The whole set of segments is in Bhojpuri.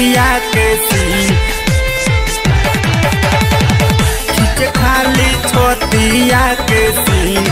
छोतिया के सीन खींच खाली छोतिया के सीन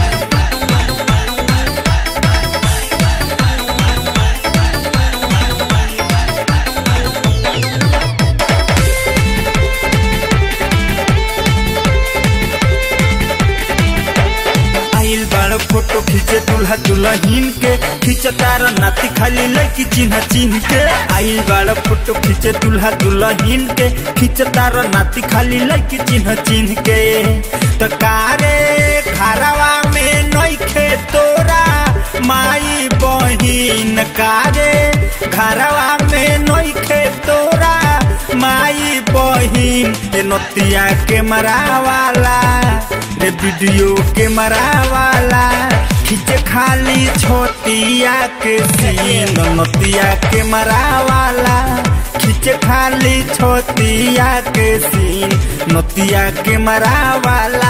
आइल बाड़ फोटो खींचे दूल्हा दुल्हन के खींच तार नाती खाली लड़की चिन्ह चिन्ह के आइल बाड़ फोटो खींचे दूल्हा दुल्हन के खींच तार नाती खाली लड़की चिन्ह चिन्ह के तो कारे खारावा में नइखे तोरा माई बहिन कारे घरवा में नइखे तोरा माई बहिन ए नतिया के मरावाला रे वीडियो के मरावाला खींचे खाली छोटिया के सीन नतिया के मरावाला खींचे खाली छोटिया के सीन नतिया के मरावाला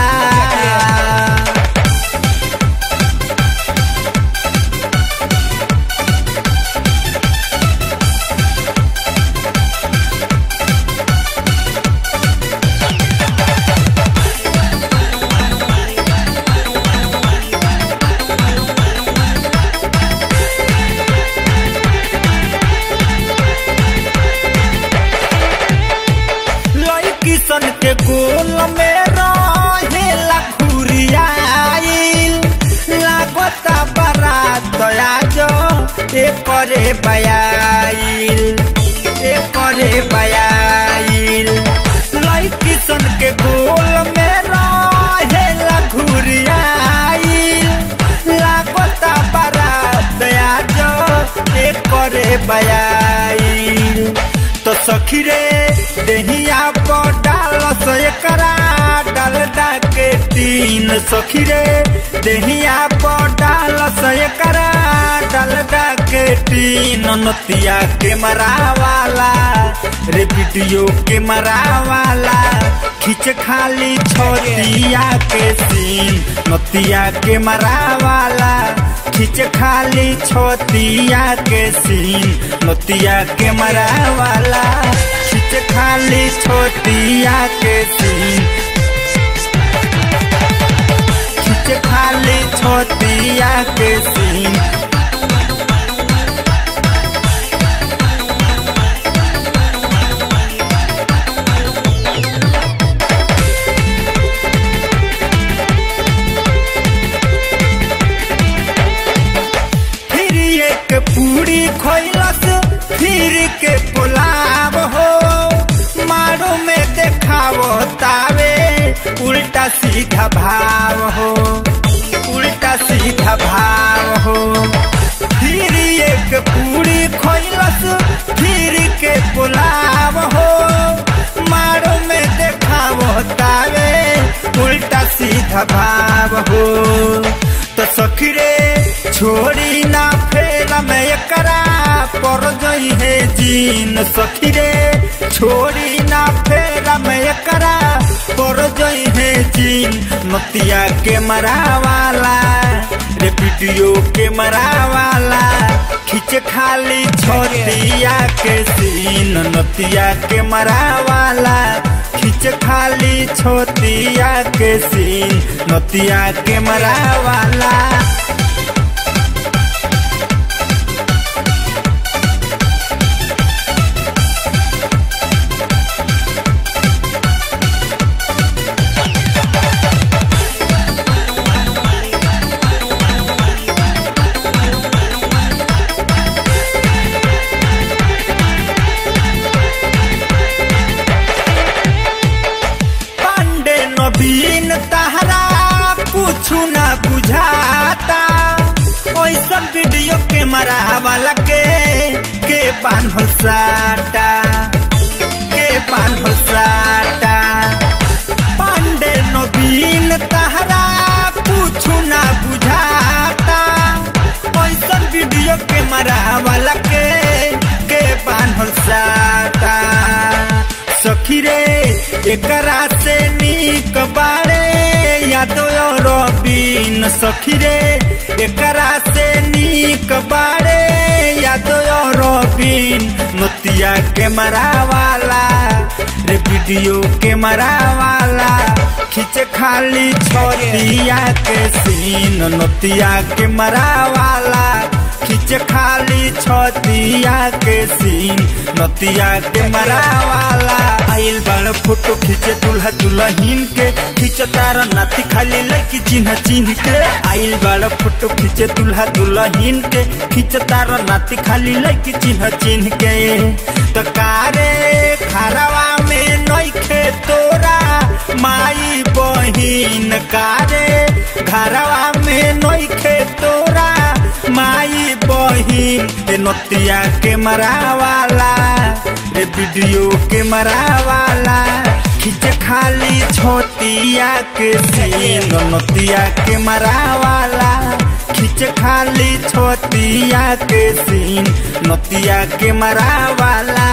लड़की सन के गोल में रहेला घुरियाइल लागता बारात आजो एकरे बयाइल एकरे बयाइल लड़की सन के गोल में रहेला घुरियाइल लागता बारात आजो एकरे बयाइल तो सखी रे देहिया पर डाल सो एकरा डालडा के तीन सखी रे देहिया पर डाल सो एकरा डालडा के तीन नतिया के मरावाला रे वीडियो के मरावाला खींच खाली छोटिया के सीन नतिया के मरावाला खींच खाली छोतिया के सीन नतिया के मरावाला खींच खाली छोतिया के सीन खींच खाली छोतिया के सीन फिर एक पूरी खोलस फिर के पुलाव हो मारो में देखावो तावे उल्टा सीधा भाव हो उल्टा सीधा भाव हो फिर एक पूरी खोलस फिर के पुलाव हो मारो में देखावो तावे उल्टा सीधा भाव हो तो सखी रे छोड़ी ना फेर में एकरा पर जई है जीन सखी रे छोड़ी ना फेर में एकरा पर जई है जीन नतिया के मरावाला रे वीडियो के मरावाला खींच खाली छोटिया के सीन नतिया के मरावाला खींच खाली छोटिया के सीन नतिया के मरावाला पांडे नवीन तहरा कुछु ना बुझाता ओइसन वीडियो के मरावाला के के बान्हल साटा के बान्हल साटा पांडे नवीन तहरा कुछु ना बुझाता ओइसन वीडियो के मरावाला के के बान्हल साटा सखी रे एकरा से नीक बारे यादो रबीन सखी रे एकरा से नीक बारे यादो रबीन बहिन नतिया के मरावाला रे वीडियो के मरावाला खींचे खाली छोतिया के सीन नतिया के मरावाला खींचे खाली छतिया के सीन नतिया के मरावाला आइल बड़ फोटो खींचे दूल्हा दुल्हन के खींच तारा नाती खाली लड़की चिन्ह चिन्ह के आइल बड़ फोटो खींचे दूल्हा दुल्हन के खींच तारा नाती खाली लड़की चिन्ह चिन्ह के तो कारे खरवा में नइखे तोरा माई बहिन कारे घरवा में नइखे तोरा माई बहिन ए नतिया के मरावाला रे वीडियो के मरावाला खींच खाली छोतिया के सीन नतिया के मरावाला खींच खाली छोतिया के सीन नतिया के मरावाला